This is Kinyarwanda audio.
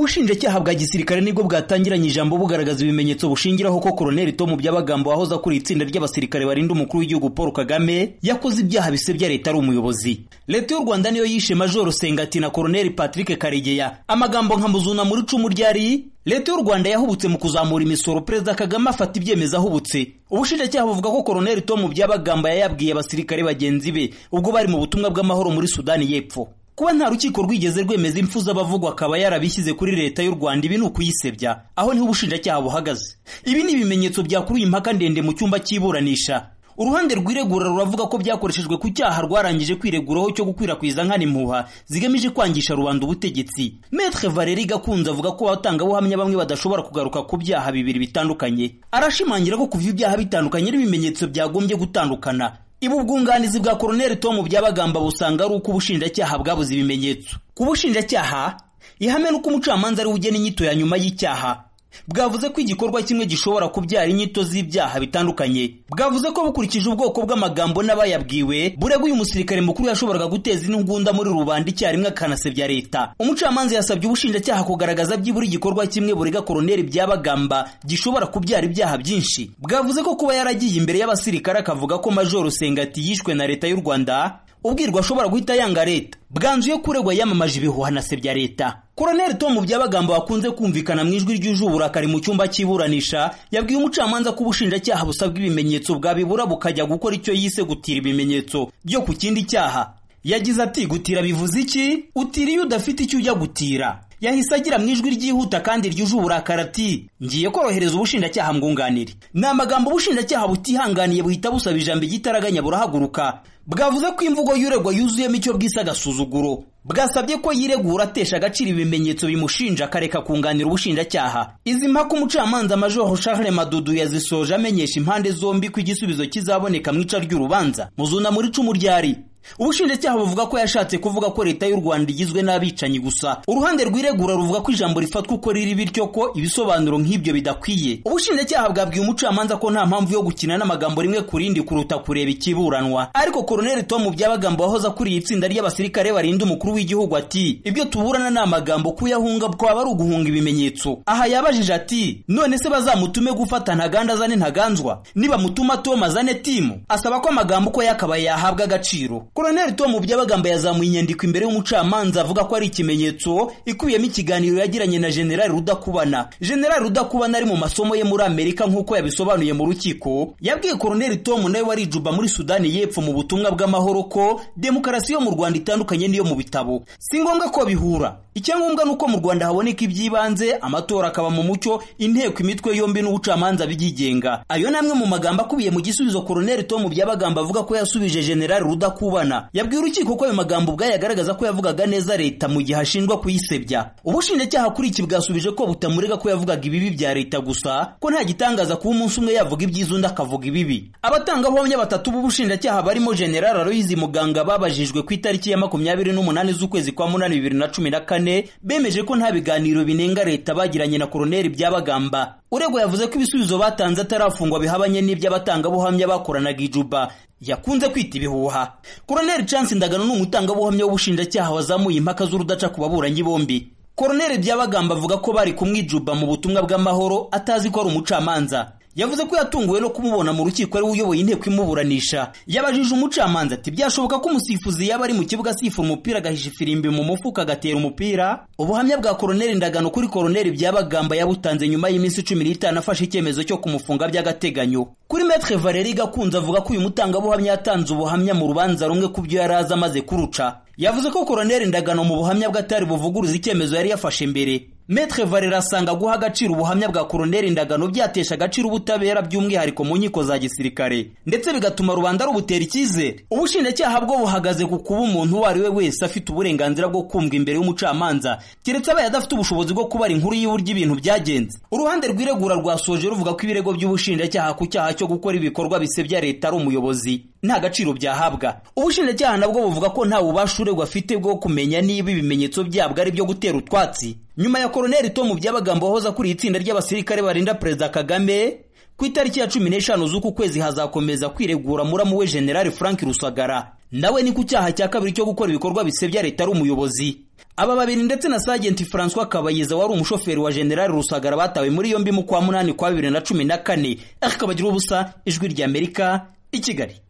ubushinjacyaha bwa gisirikare nibwo bwatangiranye ijambo bugaragaza ibimenyetso bushingiraho ko koloneli tom by'abagambo wahoze akuriye itsinda ry'abasirikare barinda umukuru w'igihugu paul kagame yakoze ibyaha bisebya leta ari umuyobozi leta y'u rwanda niyo yishe majoro sengati na koloneli patrick karegeya amagambo nka muzuna muri icumu ryari leta y'u rwanda yahubutse mu kuzamura imisoro perezida kagame afata ibyemezo ahubutse ubushinjacyaha buvuga ko koloneli tom by'abagamba yayabwiye abasirikare bagenzi be ubwo bari mu butumwa bw'amahoro muri sudani y'epfo kuba nta rukiko rwigeze rwemeza impfu z'abavugwa akaba yarabishyize kuri leta y'u rwanda ibi ni ukuyisebya aho niho ubushinjacyaha buhagaze ibi ni ibimenyetso byakuruye impaka ndende mu cyumba cy'iburanisha uruhande rwiregura ruravuga ko byakoreshejwe ku cyaha rwarangije kwireguraho cyo gukwirakwiza nkana impuha zigamije kwangisha rubanda ubutegetsi metre valeri gakunze avuga ko abatangabuhamya bamwe badashobora kugaruka ku byaha bibiri bitandukanye arashimangira ko kuva ibyaha bitandukanye n'ibimenyetso byagombye gutandukana ibu ubwunganizi bwa koroneli tomu byabagamba busanga ari uko ubushinjacyaha bwabuze ibimenyetso ku bushinjacyaha ihame n'uko umucamanza ari ugena inyito ya nyuma y'icyaha bwavuze ko igikorwa kimwe gishobora kubyara inyito z'ibyaha bitandukanye bwavuze ko bukurikije ubwoko bw'amagambo n'abayabwiwe burega uyu musirikare mukuru yashoboraga guteza intugunda muri rubanda icyarimwe akanasebya leta umucamanza yasabye ubushinjacyaha kugaragaza byibura igikorwa kimwe burega koroneli byabagamba gishobora kubyara ibyaha byinshi bwavuze ko kuba yaragiye imbere y'abasirikare akavuga ko majoro sengati yishwe na leta y'u rwanda ubwirwa ashobora guhita yanga leta bwanzuye kuregwa yamamaje ibihuha anasebya leta koroneli tomu byabagamba wakunze kumvikana mu ijwi ryuje uburakari mu cyumba cy'iburanisha yabwiye umucamanza ko ubushinjacyaha busabwa ibimenyetso bwabibura bukajya gukora icyo yise gutira ibimenyetso byo ku kindi cyaha yagize ati gutira bivuze iki utira iyo udafite icyo ujya gutira yahise agira mu ijwi ryihuta kandi ryuje uburakari ati ngiye korohereza ubushinjacyaha mwunganire ni amagambo ubushinjacyaha butihanganiye buhita busaba ijambo igitaraganya burahaguruka bwavuze ko imvugo y'uregwa yuzuyemo icyo bwise agasuzuguro bwasabye ko yiregura atesha agaciro ibimenyetso bimushinja akareka kunganira ubushinjacyaha izi mpaka umucamanza majoro charles madudu yazisoje amenyesha impande zombi ko igisubizo kizaboneka mu ica ry'urubanza muzuna muri icumu ryari ubushinjacyaha buvuga ko yashatse kuvuga ko leta y'u rwanda igizwe n'abicanyi gusa uruhande rwiregura ruvuga ko ijambo rifatwa uko riri bityo ko ibisobanuro nk'ibyo bidakwiye ubushinjacyaha bwabwiye umucamanza ko nta mpamvu yo gukina n'amagambo rimwe ku rindi kuruta kureba ikiburanwa ariko koroneli tomu byabagamba wahoze akuriye itsinda ry'abasirikare barinda umukuru w'igihugu ati ibyo tuburana ni amagambo kuyahunga kwaba ari uguhunga ibimenyetso aha yabajije ati none se bazamutume gufata ntaganda azane ntaganzwa nibamutuma tomu azane timu asaba ko amagambo uko yakabaye yahabwa agaciro koroneli tomu byabagamba yazamuye inyandiko imbere y'umucamanza avuga ko ari ikimenyetso ikubiyemo ikiganiro yagiranye na generali rudakubana generali rudakubana ari mu masomo ye muri amerika nk'uko yabisobanuye mu rukiko yabwiye koroneli tomu nawe warijuba muri sudani y'epfo mu butumwa bw'amahoro ko demokarasi yo mu rwanda itandukanye n'iyo mu bitabo si ngombwa ko bihura icyangombwa ni uko mu rwanda haboneka iby'ibanze amatora akaba mu mucyo inteko imitwe yombi n'ubucamanza byigenga ayo ni amwe mu magambo akubiye mu gisubizo koroneli tomu byabagamba avuga ko yasubije generali rudakubana yabwiye urukiko ko ayo magambo ubwayo agaragaza ko yavugaga neza leta mu gihe ashinjwa kuyisebya ubushinjacyaha kuri iki bwasubije ko butamurega ko yavugaga ibibi bya leta gusa ko nta gitangaza kuba umunsi umwe yavuga ibyiza undi akavuga ibibi abatangabuhamya batatu b'ubushinjacyaha barimo general aloyizi muganga babajijwe ku itariki ya makumyabiri n'umunani z'ukwezi kwa munani bibiri na cumi na kane bemeje ko nta biganiro binenga leta bagiranye na koroneli byabagamba uregwa yavuze ko ibisubizo batanze atarafungwa bihabanye n'iby'abatangabuhamya bakoranaga ijuba yakunze kwita ibihuha koroneli chance ndagano ni umutangabuhamya w'ubushinjacyaha wazamuye impaka z'urudaca ku baburanyi bombi koroneli byabagamba avuga ko bari kumwijuba mu butumwa bw'amahoro atazi ko ari umucamanza yavuze ko yatunguwe no kumubona mu rukiko ari uyoboye inteko imuburanisha yabajije umucamanza ati byashoboka ko umusifuzi yaba ari mu kibuga asifura umupira agahisha ifirimbi mu mufuka agatera umupira ubuhamya bwa koroneli ndagano kuri koroneli byabagamba yabutanze nyuma y'iminsi cumi n'itanu afashe icyemezo cyo kumufunga by'agateganyo kuri metre valeri gakunze avuga ko uyu mutangabuhamya yatanze ubuhamya mu rubanza rumwe ku byo yari azi amaze kuruca yavuze ko koroneli ndagano mu buhamya bw'atari buvuguruza icyemezo yari yafashe mbere metre valera asanga guha agaciro ubuhamya bwa koroneli ndagano byatesha agaciro ubutabera by'umwihariko mu nkiko za gisirikare ndetse bigatuma rubanda rubutera icyizere ubushinjacyaha bwo buhagaze ku kuba umuntu uwo ari we wese afite uburenganzira bwo kumva imbere y'umucamanza keretse abaye adafite ubushobozi bwo kubara inkuru y'uburyo ibintu byagenze uruhande rwiregura rwasoje ruvuga ko ibirego by'ubushinjacyaha ku cyaha cyo gukora ibikorwa bisebya leta ari umuyobozi nta gaciro byahabwa ubushinjacyaha nabwo buvuga ko nta bubasha uregwa afite bwo kumenya niba ibimenyetso byabwo ari ibyo gutera utwatsi nyuma ya koroneli tomu byabagamba wahoze akuriye itsinda ry'abasirikare barinda perezida kagame ku itariki ya cumi n'eshanu z'uku kwezi hazakomeza kwiregura muramu we generali frank rusagara nawe ni ku cyaha cya kabiri cyo gukora ibikorwa bisebya leta ari umuyobozi aba babiri ndetse na Sajenti Francois Kabayiza wari umushoferi wa General Rusagara batawe muri yombi mu kwa munani kwa bibiri na cumi na kane akabagiraho ubusa ijwi ry'Amerika i Kigali